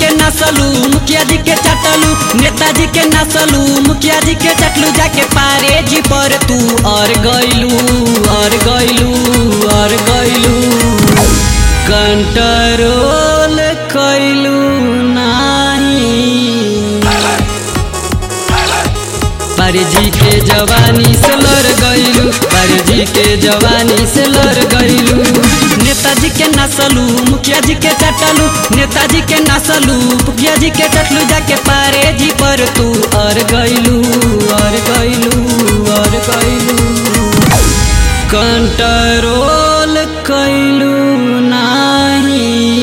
के नसलू मुखिया जी के चटलू नेताजी के नसलू मुखिया जी के चटलू जाके पारे जी पर तू और गइलू और गइलू और गइलू कंट्रोल कइलू नाही परजी के जवानी से लड़ गइलू परजी के जवानी से लड़ गइलू नेताजी के नसलू मुखिया जी के चटलू नेताजी के नसलू मुखिया जी के चटलू जाके पारे जी पर तू और गइलू और गइलू और गइलू कंट्रोल कइलू नाही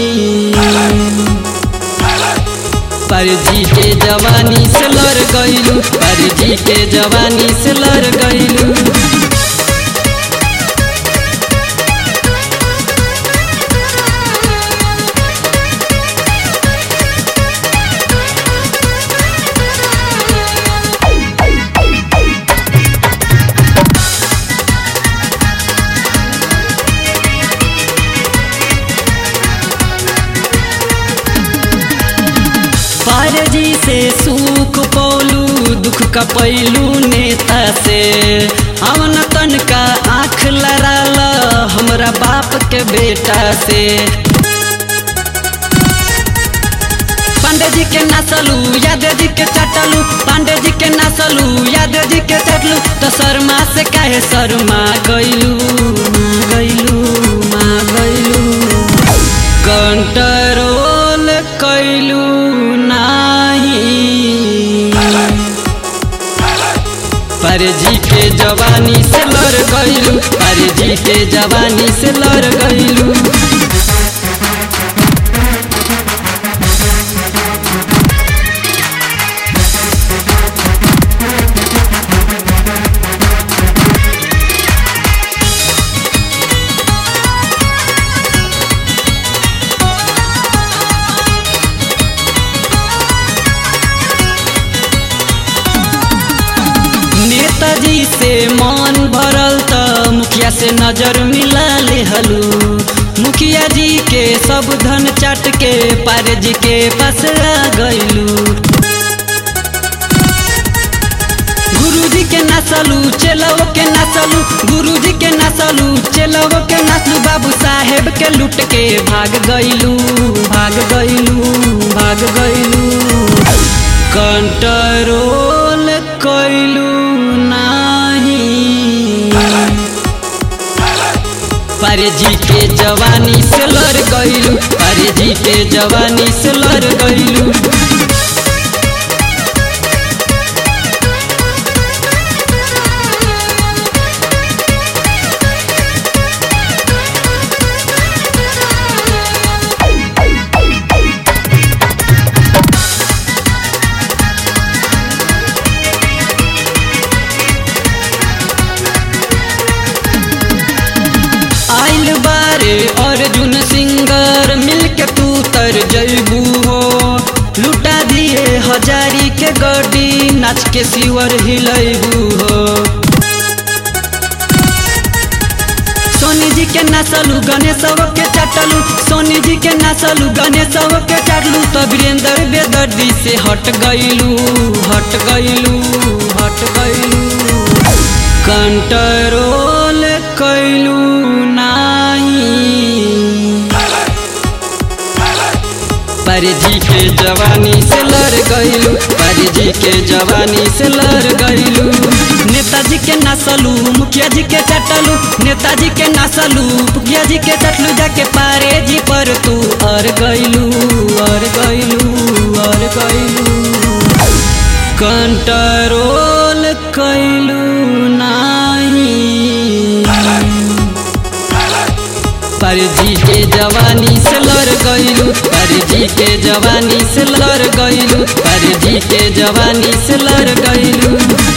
परजी के जवानी से लड़ गइलू परजी के जवानी से लड़ गइलू पारजी से सुख पौलू दुख का पैलू नेता से हमन तन का आँख लड़ाल हमरा बाप के बेटा से पांडे जी के नसलू यादव जी के चटलू पांडे जी के नसलू यादव जी के चटलू तो शर्मा से काहे शर्मा गइलू माँ गइलू माँ गइलू कंट्रोल कइलू नाही परजी के जवानी से लड़ गइलू परजी के जवानी से लड़ गइलू नेताजी से मन भरल त मुखिया से नजर मिला ले हलू मुखिया जी के सब धन चाट के पारे जी के पास आ गइलू गुरुजी के नसलू चेलव के नसलू गुरुजी के नसलू चेलव के नसलू बाबू साहेब के लूट के भाग गइलू भाग गइलू भाग गइलू कंट्रोल कइलू नाही परजी के जवानी से लड़ गइलू परजी के जवानी से लड़ गइलू आइल बारे अर्जुन सिंगर मिलके तू तर जैबू हो लुटा दिए हजारी के गड्डी नाच के सिवर हिलैबू हो सोनी जी के नसलू गणेश के चटलू सोनी जी के नसलू गणेश के चटलू तो वीरेंद्र बेदर्दी से हट गइलू हट गइलू हट गइलू कंट्रोल कइलू नाही परजी के जवानी से लड़ गइलू परजी के जवानी से लड़ गइलू नेताजी के नसलू मुखिया जी के चटलू नेताजी के नसलू मुखिया जी के चटलू जाके पारे जी पर तू और गइलू और गइलू और गइलू कंट्रोल कइलू नाही परजी के जवानी से लड़ गइलू परजी के जवानी से लड़ गइलू परजी के जवानी से लड़ गइलू